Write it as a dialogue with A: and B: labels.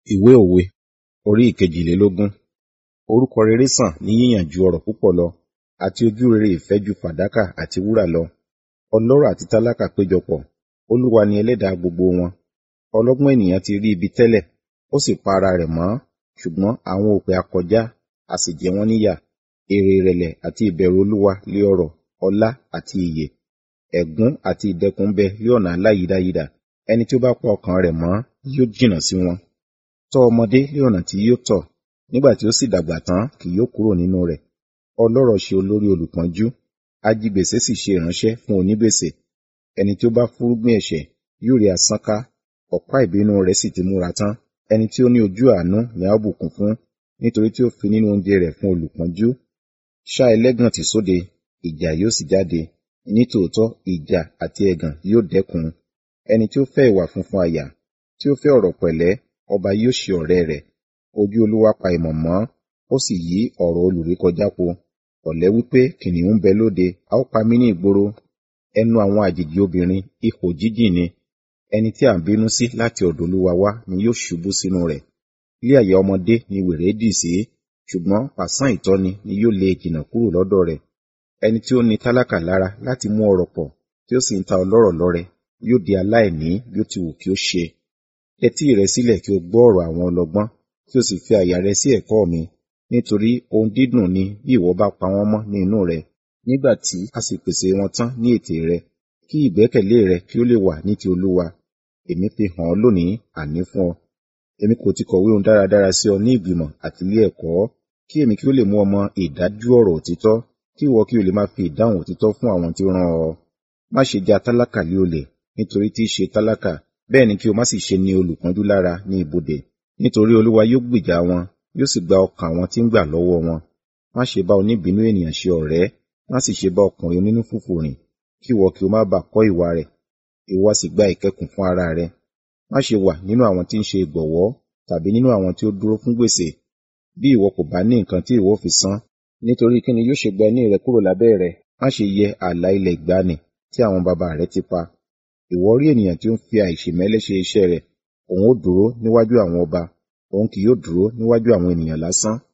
A: Ìwé òwe orí ìkejìlélógún. Orúkọ rere sàn ní yíyàn ju ọrọ̀ púpọ̀ lọ, àti ojú rere ìfẹ́ ju fàdákà àti wúrà lọ. Ọlọ́rọ̀ àti tálákà péjọpọ̀, Olúwa ni ẹlẹ́dàá gbogbo wọn. Ọlọ́gbọ́n ènìyàn ti rí ibi tẹ́lẹ̀, ó sì pa ara rẹ̀ mọ́, ṣùgbọ́n àwọn òpè á kọjá, a sì jẹ wọ́n níyà. Èrè ìrẹ̀lẹ̀ àti ìbẹ̀rù Olúwa lé ọrọ̀, ọlá àti ìyè. Ẹ̀gún àti ìdẹ̀kùn ń bẹ lé ọ̀nà aláyídáyídà. Ẹni tí ó bá pa ọkàn rẹ̀ mọ́ yóò jìnnà sí wọn. Tọ́ ọmọdé lé ọ̀nà tí yóò tọ̀, nígbà tí ó sì dàgbà tán kì yóò kúrò nínú rẹ̀. Ọlọ́rọ̀ ṣe olórí olùpọ́njú, ajigbèsè sì ṣe ìránṣẹ́ fún onígbèsè. Ẹni tí ó bá fúnrúgbìn ẹ̀ṣẹ̀ yóò rí asán ká, ọ̀pá ìbínú rẹ̀ sì ti múra tán. Ẹni tí ó ní ojú àánú ni a ó bùkún fún, nítorí tí ó fi nínú oúnjẹ rẹ̀ fún olùpọ́njú. Ṣá ẹlẹ́gàn tì sóde, ìjà yóò sì jáde. Nítòótọ́ ìjà àti ẹ̀gàn yóò dẹ́kun. Ẹni tí ó fẹ́ ìwà funfun àyà, tí ó fẹ́ ọ̀rọ̀ pẹ̀lẹ́, ọba yóò ṣe ọ̀rẹ́ rẹ̀. Ojú Olúwa pa ìmọ̀ mọ́, ó sì yí ọ̀rọ̀ olùrékọjá po. Ọ̀lẹ́ wípé, kìnnìún ń bẹ lóde, a ó pa mí ní ìgboro. Ẹnu àwọn àjèjì obìnrin ihò jíjìn ni. Ẹni tí à ń bínú sí láti ọ̀dọ̀ Olúwa wá ni yóò ṣubú sínú rẹ̀. Ilé àyà ọmọdé ni wèrè dì sí, ṣùgbọ́n pàṣán ìtọ́ni ni yóò lé e jìnnà kúrò lọ́dọ̀ rẹ̀. Ẹni tí ó ní tálákà lára láti mú ọrọ̀ pọ̀, tí ó sì ń ta ọlọ́rọ̀ lọ́rẹ, yóò di aláìní bí ó ti wù kí ó ṣe. Tẹ́tí rẹ sílẹ̀ kí o gbọ́ ọ̀rọ̀ àwọn ọlọ́gbọ́n, kí o sì fi àyà rẹ sí ẹ̀kọ́ mi, nítorí ohun dídùn ni bí ìwọ bá pa wọ́n mọ́ ní inú rẹ, nígbà tí a sì pèsè wọn tán ní ètè rẹ, kí ìgbẹ́kẹ̀lé rẹ kí ó lè wà ní ti Olúwa. Èmi fi hàn ọ́ lónìí àní fún ọ. Èmi kò ti kọ̀wé ohun dáradára sí ọ ní ìgbìmọ̀ àti ilé ẹ̀kọ́, kí èmi kí ó lè mú ọ mọ ìdájú ọ̀rọ̀ òtítọ́, kí ìwọ kí o lè máa fi ìdáhùn òtítọ́ fún àwọn tí ó rán ọ. Má ṣe ja tálákà lé olè, nítorí tí í ṣe tálákà, bẹ́ẹ̀ ni kí o má sì ṣe ní olùpọ́njú lára ní ibodè, nítorí Olúwa yóò gbèjà wọn, yóò sì gba ọkàn àwọn tí ń gbà lọ́wọ́ wọn. Má ṣe bá oníbínú ènìyàn ṣe ọ̀rẹ́, má sì ṣe bá ọkùnrin onínú fùfù rìn, kí ìwọ kí o má bàa kọ́ ìwà rẹ̀, ìwọ sì gba ìkẹkùn fún ara rẹ. Má ṣe wà nínú àwọn tí ń ṣe ìgbọ̀wọ́, tàbí nínú àwọn tí ó dúró fún gbèsè, bí ìwọ kò bá ní nǹkan tí ìwọ fi san. Nítorí kí ni yóò ṣe gba ẹní rẹ kúrò lábẹ́ rẹ? Má ṣe yẹ ààlà ilẹ̀ ìgbàanì tí àwọn baba rẹ ti pa. Ìwọ rí ènìyàn tí ó ń fi àìṣèmẹ́lẹ́ ṣe iṣẹ́ rẹ̀, òun ó dúró níwájú àwọn ọba, òun kì yóò dúró níwájú àwọn ènìyàn lásán.